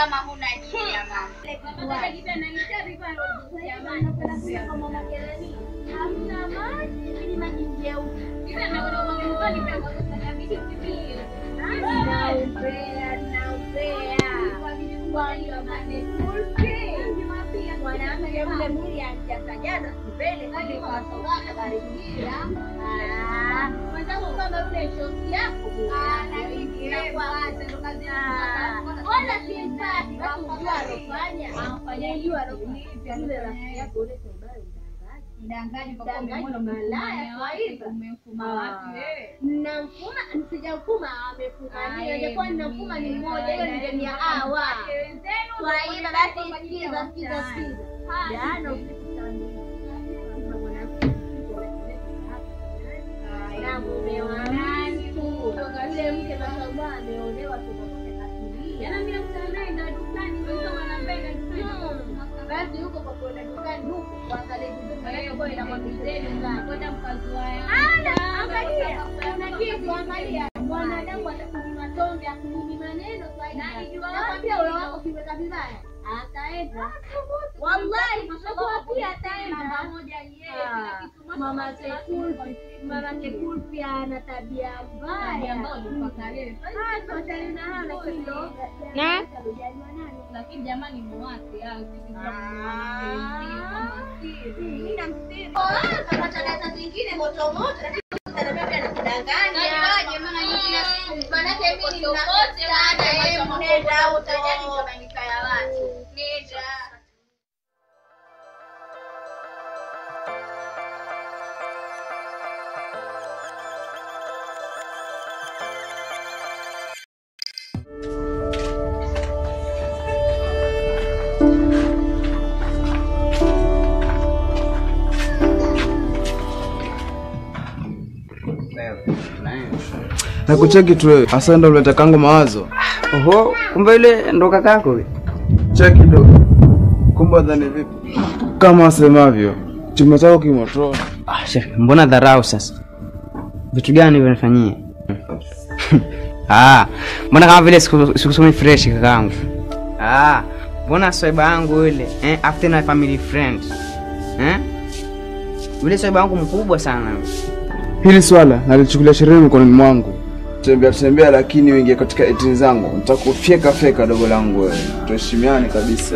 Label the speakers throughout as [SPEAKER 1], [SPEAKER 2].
[SPEAKER 1] kama huna jia mama.
[SPEAKER 2] Hamna maji, ili maji jeupe. Naupea, naupea. Mwanamke mle mwili anjazajaza kipele kile kwa sababu barikia. Ah, mwenzangu kama yule shosi yako. Ah, na hivi kwa wazi ndo kazi Wala si mbaya, basi ujua alofanya. Afanya hiyo alofanya yule rafiki yako ule sababu
[SPEAKER 1] Mdangaji kwa kuwa
[SPEAKER 2] Mdangaji
[SPEAKER 1] umeona
[SPEAKER 2] malaya,
[SPEAKER 1] umefuma wapi,
[SPEAKER 2] swaiba.
[SPEAKER 1] umefuma wapi wewe?
[SPEAKER 2] Namfuma, sijamfuma amefuma. Ndio ingekuwa ninamfuma ni mmoja, hiyo ningenia hawa. Swaiba basi sikiza, sikiza, sikiza. Jana usiku saa mbili. Kuna mwanamke usiku na mume wa mtu. Yule mke mashallah ameolewa toka kwake katulia. Hmm. Basi huko kwa kwenda dukani huko kuangalia vitu maneno kwa ina mwambizeni sana. Ana, angalia. Kuna kitu angalia. Mwanadamu atakunyima tonge, akunyimi maneno Swaiba. Nakwambia ule wako kiweka vibaya. Ataenda. Wallahi, nakuapia ataenda. Ah, Mama Sekul, mama Sekul pia ana tabia mbaya. Ah, tuachane na hayo lakini ndo-
[SPEAKER 3] Na?
[SPEAKER 2] Hujajua nani?
[SPEAKER 1] Lakini jamani muwate au sisi
[SPEAKER 2] Tangaza zingine moto moto, lakini utaniambia pia nakudanganya. Maanake mimi nina sana, eh, nenda huko. Nenda.
[SPEAKER 4] Nakucheki tu wewe. Hasa ndo uleta kangu mawazo.
[SPEAKER 5] Oho, kumbe yule ndo kakako we.
[SPEAKER 4] Cheki kidogo. Kumbe dhani vipi? Kama asemavyo, chuma chako kimotoni.
[SPEAKER 5] Ah, shef, mbona dharau sasa? Vitu gani hivyo nifanyie? ah, mbona kama vile siku- sikusomi fresh kakangu. Ah, mbona swaiba yangu yule eh, after na family friend. Eh? Yule swaiba yangu mkubwa sana.
[SPEAKER 4] Hili swala nalichukulia sheria mikononi mwangu. Tembea tembea, lakini uingie katika etini zangu, nitakufyeka feka dogo langu wewe. Tuheshimiane kabisa.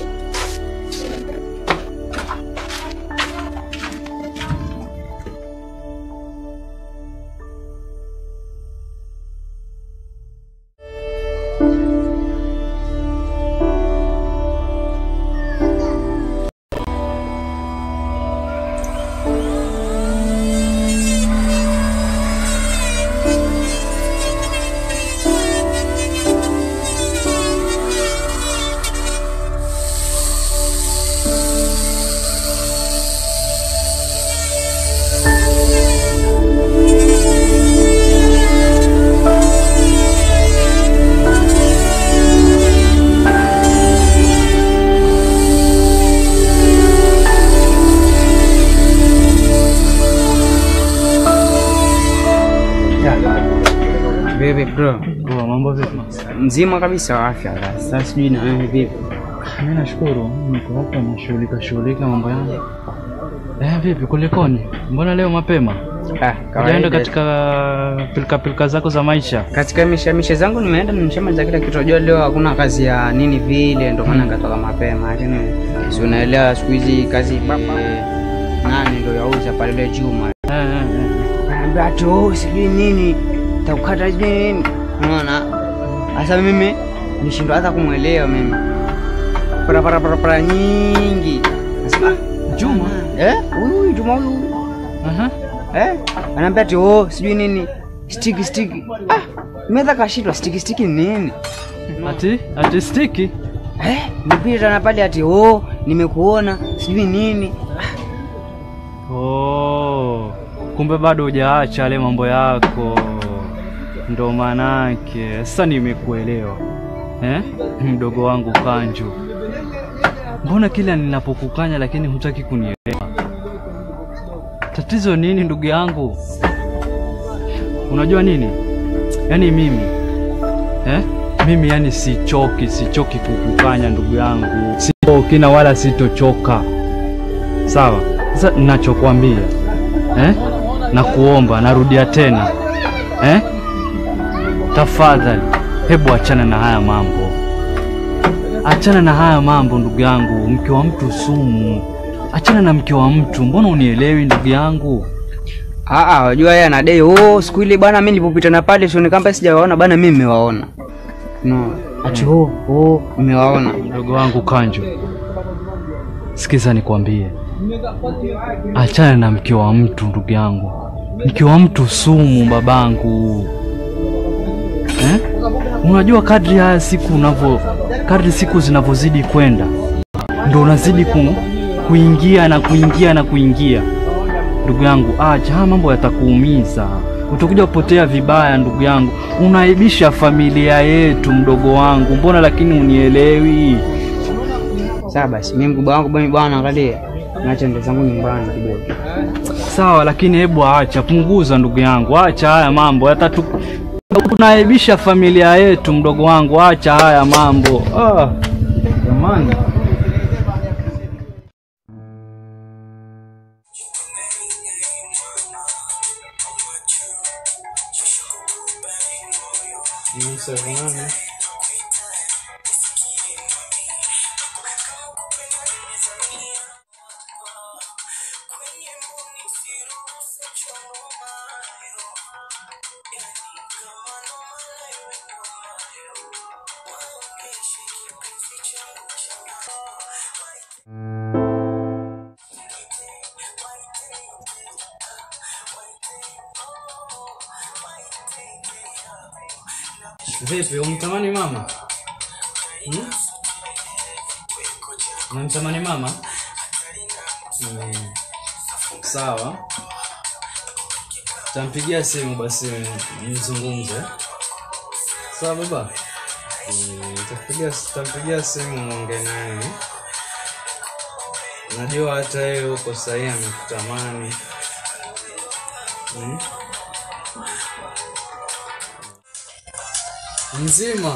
[SPEAKER 5] Vipi bro?
[SPEAKER 6] Poa, mambo vipi?
[SPEAKER 5] Mzima kabisa wa afya. Sasa sijui na wewe vipi?
[SPEAKER 6] Mimi nashukuru, niko hapa nashughulika shughulika mambo yangu. Eh, vipi kulikoni? Mbona leo mapema?
[SPEAKER 5] Ah,
[SPEAKER 6] Ujaenda
[SPEAKER 5] kawaida.
[SPEAKER 6] katika pilika pilika zako za maisha?
[SPEAKER 5] katika mishemishe zangu nimeenda nimeshamaliza kila kitu. Unajua leo hakuna kazi ya nini vile, ndio maana nikatoka mapema. Lakini si unaelewa siku hizi kazi eh, nani ndio yauza pale ile Juma.
[SPEAKER 6] Eh, eh, eh.
[SPEAKER 5] Anambia ati oh, sijui nini takukata sijui nini. Unaona? Sasa mimi nishindwa hata kumwelewa mimi. Para para para para nyingi. Nasema ah,
[SPEAKER 6] Juma?
[SPEAKER 5] eh, huyu huyu Juma huyu.
[SPEAKER 6] Aha.
[SPEAKER 5] Eh? Anaambia ati oh, sijui nini. Stiki stiki. Ah, nimeweza kashindwa stiki stiki ni nini?
[SPEAKER 6] Ati ati stiki?
[SPEAKER 5] Eh, nipita na pale ati oh, nimekuona sijui nini.
[SPEAKER 6] Oh, kumbe bado hujaacha yale mambo yako, ndo manake sasa nimekuelewa eh? Mdogo wangu Kanju, mbona kila ninapokukanya lakini hutaki kunielewa? Tatizo nini ndugu yangu? Unajua nini, yaani mimi eh? mimi yani sichoki, sichoki kukukanya ndugu yangu, sichoki na wala sitochoka. Sawa, sasa ninachokwambia eh? na kuomba, narudia tena eh? Tafadhali, hebu achana na haya mambo, achana na haya mambo ndugu yangu. Mke wa mtu sumu, achana na mke wa mtu. Mbona unielewi ndugu yangu?
[SPEAKER 5] Ah, ah, wajua yeye anadai oh, siku ile bwana, mimi nilipopita na pale sioni kama sijawaona bwana, mimi nimewaona. No, ati oh, oh, nimewaona.
[SPEAKER 6] Mdogo wangu Kanjo, sikiza nikwambie, achana na mke wa mtu ndugu yangu. Mke wa mtu sumu babangu, eh? Unajua kadri haya siku unavyo, kadri siku zinavyozidi kwenda, ndo unazidi ku, kuingia na kuingia na kuingia. Ndugu yangu, acha haya mambo, yatakuumiza utakuja kupotea vibaya ndugu yangu, unaibisha familia yetu mdogo wangu, mbona lakini unielewi?
[SPEAKER 5] Sawa basi, mimi mkubwa wangu bwana, bwana angalia, naacha ndo zangu nyumbani kidogo.
[SPEAKER 6] Sawa, lakini hebu acha, punguza ndugu yangu, acha haya mambo yatatu, unaibisha familia yetu mdogo wangu, acha haya mambo ah, jamani. Vipi, umtamani mama? Hmm? Unamtamani mama? Hmm. Sawa, tampigia simu basi mzungumze. Sawa baba, Hmm, tampigia tampigia simu muongee naye. Najua hata yeye huko sahii amekutamani. Hmm? Mzima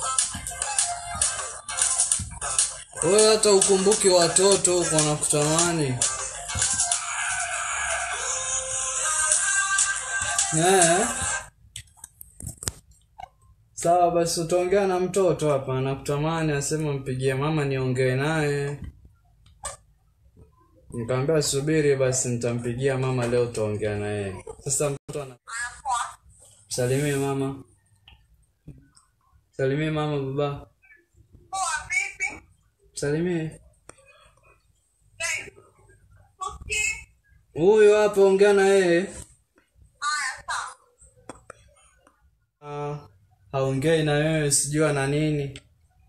[SPEAKER 6] wewe, hata ukumbuki watoto huko wanakutamani eh? Sawa basi, utaongea na mtoto hapa, anakutamani asema mpigie mama niongee naye. Nikamwambia subiri basi, nitampigia mama leo, utaongea naye. Sasa mtoto ana salimie mama, salimie mama baba, salimie huyu hapa, ongea na yeye. Ah, haongei na wewe, sijui ana nini.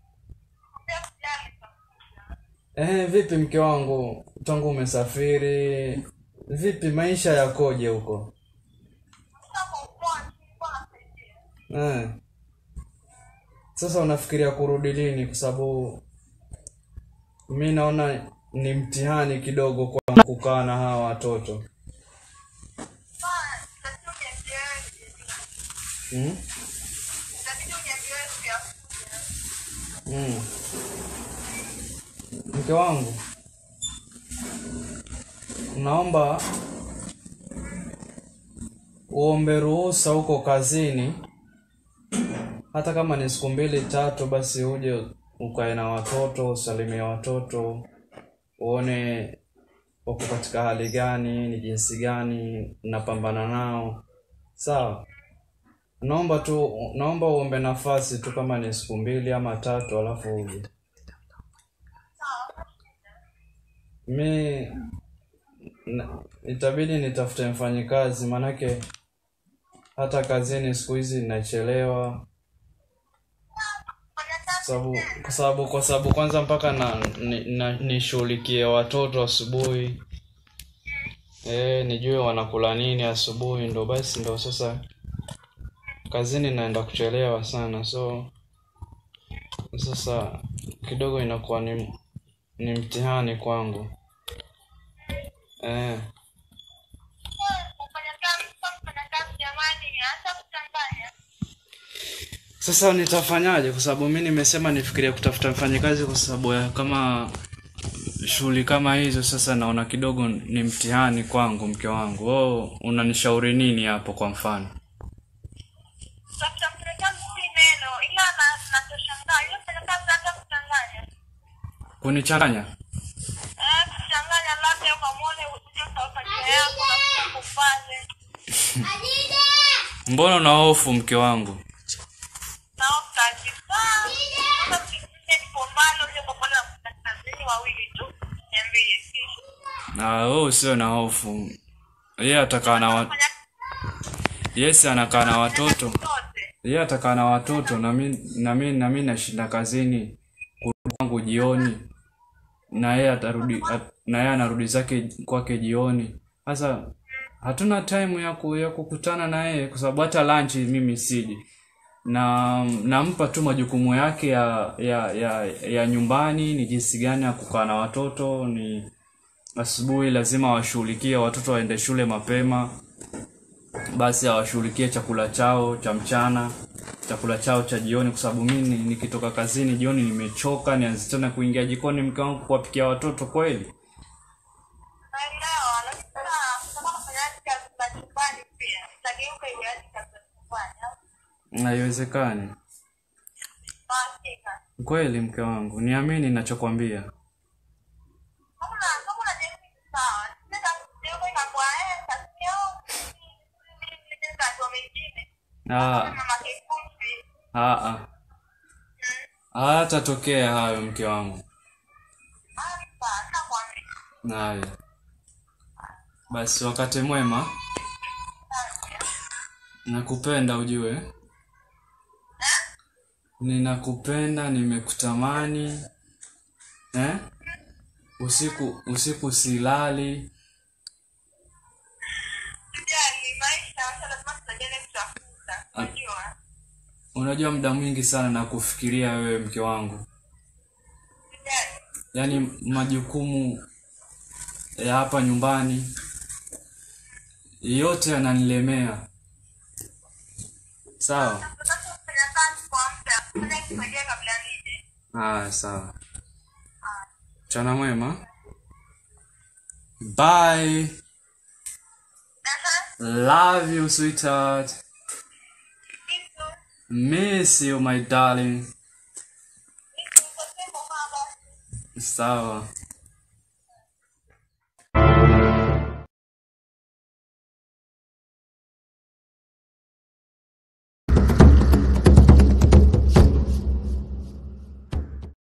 [SPEAKER 6] Eh, vipi mke wangu, tangu umesafiri, vipi maisha yakoje huko? Eh. Sasa unafikiria kurudi lini? Kwa sababu mi naona ni mtihani kidogo kwa kukaa na hawa watoto hmm? Mm. Mke wangu, naomba uombe ruhusa huko kazini, hata kama ni siku mbili tatu, basi uje ukae na watoto, usalimie watoto, uone wako katika hali gani, ni jinsi gani napambana nao. Sawa, naomba tu, naomba uombe nafasi tu, kama ni siku mbili ama tatu, alafu uje. Mi na- itabidi nitafute mfanyikazi, maanake hata kazini siku hizi nachelewa, sababu kwa sababu kwa sababu kwanza mpaka na ni- na- nishughulikie watoto asubuhi, eh, nijue wanakula nini asubuhi, ndo basi ndo sasa kazini naenda kuchelewa sana, so sasa kidogo inakuwa ni ni mtihani kwangu eh. Sasa nitafanyaje? Kwa sababu mi nimesema nifikiria kutafuta mfanyakazi, kwa sababu ya kama shughuli kama hizo, sasa naona kidogo ni mtihani kwangu, mke wangu. Wewe unanishauri nini hapo? Kwa mfano
[SPEAKER 3] Tafuta mfanyakazi si neno, ila na- nachoshangaa yule mfanyakazi hata kuchanganya
[SPEAKER 6] kunichanganya
[SPEAKER 3] Eh, kuchanganya labda ukamwone uje ukaweka njia yako na kufanye
[SPEAKER 6] mbona una hofu mke wangu?
[SPEAKER 3] na kabisa. Sasa mkikuja nipo mbali uje ukapata mfanyakazi wawili tu, niambie kisha.
[SPEAKER 6] Ah, wewe usio na hofu. Yeye atakaa na wa...
[SPEAKER 3] Fanya
[SPEAKER 6] Yes, anakaa na watoto.
[SPEAKER 3] zote.
[SPEAKER 6] Yeye atakaa na watoto na mimi na mimi na mimi nashinda kazini kurudi kwangu jioni. Na yeye atarudi at, na yeye anarudi zake kwake jioni. Sasa hatuna time ya, ku, ya kukutana na yeye kwa sababu hata lunch mimi siji. Na nampa tu majukumu yake ya ya ya, ya nyumbani ni jinsi gani ya kukaa na watoto ni asubuhi lazima washughulikie watoto waende shule mapema basi awashughulikie chakula chao cha mchana chakula chao cha jioni kwa sababu mimi ni- nikitoka kazini jioni nimechoka nianze tena kuingia jikoni mke wangu kuwapikia watoto kweli
[SPEAKER 3] Naelewa, lakini sasa kama unafanya kazi za nyumbani pia, itageuka iwe hadi kazi za nyumbani. au?
[SPEAKER 6] haiwezekani
[SPEAKER 3] Hakika.
[SPEAKER 6] kweli mke wangu niamini ninachokwambia
[SPEAKER 3] Kama una- kama unajaribu ni sawa. Sasa kugeuka ikakuwa, eh, kazi yao, ni- ni- ni kazi wa mengine.
[SPEAKER 6] ah,
[SPEAKER 3] Mama kikufi.
[SPEAKER 6] ah, ah. hayatatokea hayo mke wangu
[SPEAKER 3] Ah, sawa, nakwambia.
[SPEAKER 6] haya basi wakati mwema nakupenda ujue ninakupenda nimekutamani eh? usiku usiku silali
[SPEAKER 3] Sijali, maisha, maisha lazima tutajane kutafuta.
[SPEAKER 6] Ah.
[SPEAKER 3] Unajua?
[SPEAKER 6] unajua muda mwingi sana na kufikiria wewe mke wangu
[SPEAKER 3] Sijali.
[SPEAKER 6] yaani majukumu ya hapa nyumbani yote yananilemea sawa
[SPEAKER 3] Tunataka kufanya kazi kwa muda. Fanya kifanyia kabla nije.
[SPEAKER 6] haya sawa mchana mwema bye
[SPEAKER 3] Aha.
[SPEAKER 6] love you sweetheart
[SPEAKER 3] Kitu.
[SPEAKER 6] miss you my darling
[SPEAKER 3] Kitu. Kwa sema baba.
[SPEAKER 6] sawa